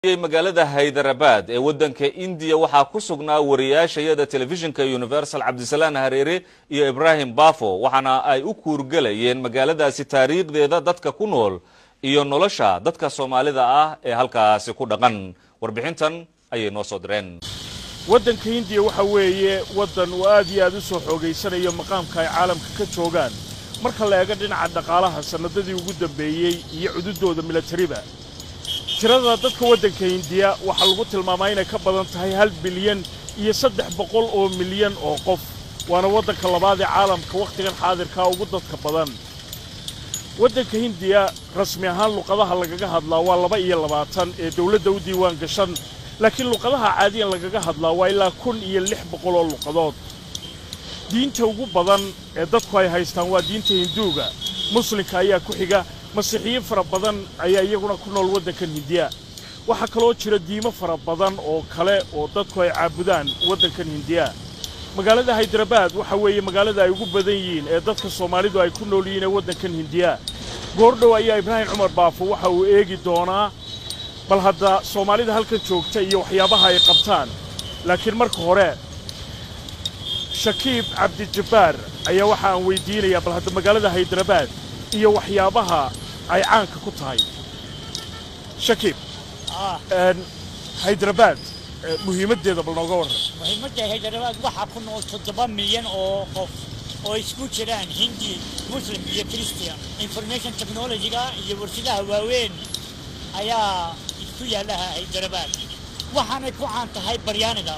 magaalada haydarabad ee waddanka indiya waxaa ku sugnaa wariyaashayada telefishinka universal cabdisalaan hareere iyo ibraahim bafo waxaana ay u kuurgelayeen magaaladaasi taariikhdeeda dadka ku nool iyo nolosha dadka soomaalida ah ee halkaasi ku dhaqan warbixintan ayay noo soo direen waddanka hindiya waxa weeye waddan uu aad iyo aad u soo xoogaysanayo maqaamka ay caalamka ka joogaan marka la eego dhinaca dhaqaalaha sannadadii ugu dambeeyey iyo cududooda milatariba tirada dadka waddanka hindiya waxaa lagu tilmaamaa inay ka badan tahay hal bilyan iyo saddex boqol oo milyan oo qof waana waddanka labaad ee caalamka wakhtigan xaadirkaa ugu dadka badan waddanka hindiya rasmi ahaan luqadaha lagaga hadlaa waa laba iyo labaatan ee dawladda u diiwaan gashan laakiin luqadaha caadiyan lagaga hadlaa waa ilaa kun iyo lix boqol oo luqadood diinta ugu badan ee dadku ay haystaan waa diinta hinduuga muslimka ayaa ku xiga masiixiyiin fara badan ayaa iyaguna ku nool waddankan hindiya waxaa kaloo jira diimo fara badan oo kale oo dadku ay caabudaan waddankan hindiya magaalada haydarabad waxa weeye magaalada ay ugu badan yihiin ee dadka soomaalidu ay ku nool yihiin ee waddankan hindiya goordhow ayaa ibraahim cumar baafo waxa uu eegi doonaa bal hadda soomaalida halkan joogta iyo waxyaabaha ay qabtaan laakiin marka hore shakiib cabdijabbaar ayaa waxa aan weydiinayaa bal hadda magaalada haydarabad iyo waxyaabaha ay caanka ku tahay shakiib haydarabad muhiimaddeeda bal nooga warran muhiimadda haydarabad waxaa ku nool toddoba milyan oo qof oo isku jiraan hindi muslim iyo christian information technology-ga iyo warshadaha waaweyn ayaa isku yaalaha haydarabad waxaanay ku caan tahay baryaaniga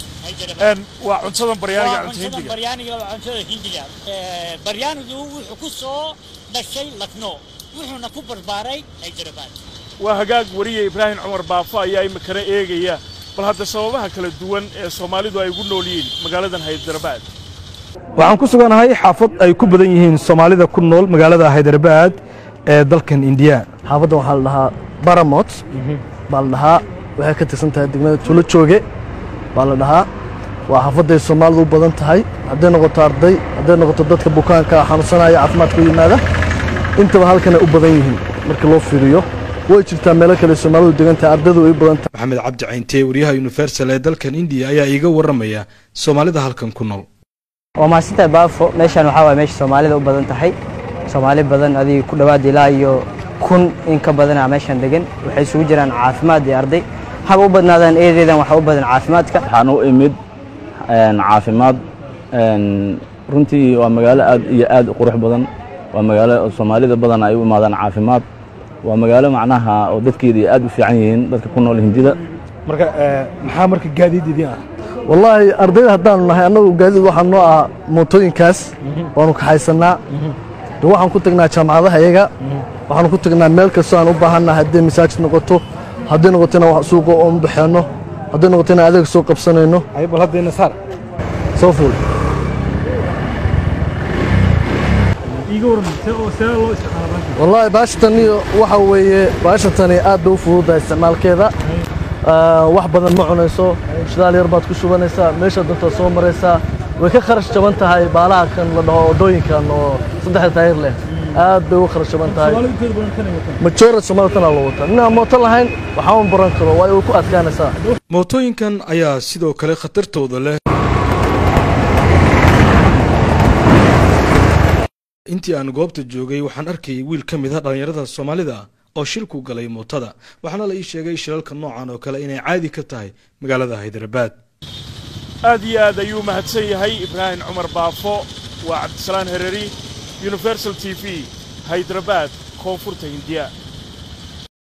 waa cuntadan baryaaniga cunta cuntada hindiga baryaaniga waa cuntada hindiga baryaanigu wuxuu ku soo dhashay lakno wuxuuna ku barbaaray haydarabad waa hagaag wariye ibraahim cumar baafo ayaa imikana eegaya bal hadda sababaha kala duwan ee soomaalidu ay ugu nool yihiin magaaladan haydarabad waxaan ku suganahay xaafad ay ku badan yihiin soomaalida ku nool magaalada haydarabad ee dalkan indiya xaafadda waxaa la dhahaa baramot baa la dhahaa waxay ka tirsan tahay degmada tuulo jooge baa la dhahaa waa xaafadday soomaalidu u badan tahay hadday noqoto arday hadday noqoto dadka bukaanka xanuunsanaya caafimaadka u yimaada intaba halkanay u badan yihiin markii loo fiiriyo way jirtaa meelo kale soomaalidu degan tahay ardaydu ay u badan tahay maxamed cabdi cayntee wariyaha universal ee dalkan indiya ayaa iiga warramaya soomaalida halkan ku nool waa mahadsantahay baafo meeshaan waxaa waay meesha soomaalida u badan tahay soomaali badan adiga ku dhowaad ilaa iyo kun in ka badanaa meeshaan degan waxay isugu jiraan caafimaad iyo arday haba u badnaadaan eedeedan waxaa u badan caafimaadka waxaan u imid caafimaad runtii waa magaalo aad iyo aad u qurux badan waa magaalo soomaalida badan ay u imaadaan caafimaad waa magaalo macnaha oo dadkeeda aad u fiican yihiin dadka ku nool hindida marka maxaa marka gaadiid idin ah wallaahi ardayda haddaanu nahay annagu gaadiid waxaa noo ah mootooyinkaas waanu kaxaysannaa de waxaan ku tagnaa jaamacadaha iyaga waxaanu ku tagnaa meel kastoo aan u baahannahay hadday masaajid noqoto hadday noqoto inaan wax suuqa oon baxeenno hadday noqoto inaan adeeg soo qabsanayno ay bal haddayna saar soo fuul wallaahi baashatani waxa weeye baashatani aad bay u fududahay isticmaalkeeda wax badan ma cunayso shidaal yar baad ku shubanaysaa meesha dantaad soo maraysaa way ka kharash jaban tahay baalaha kan la dhaho waddooyinkan oo saddexda taayir leh aad bay uga kharash jaban tahay majoora soomaalida tanaa loo wataa ninaan mooto lahayn waxaa un baran karo waayo way ku adkaanaysaa mootooyinkan ayaa sidoo kale khatartooda leh intii aan goobta joogay waxaan arkayay wiil ka mid a dhallinyarada soomaalida oo shilku galay mootada waxaana la ii sheegay shilalka noocan oo kale inay caadi ka tahay magaalada haydarabad aad iyo aad ayuu mahadsan yahay ibraahim cumar baafo waa cabdisalaan hereri universal t v haydarabad koonfurta hindiya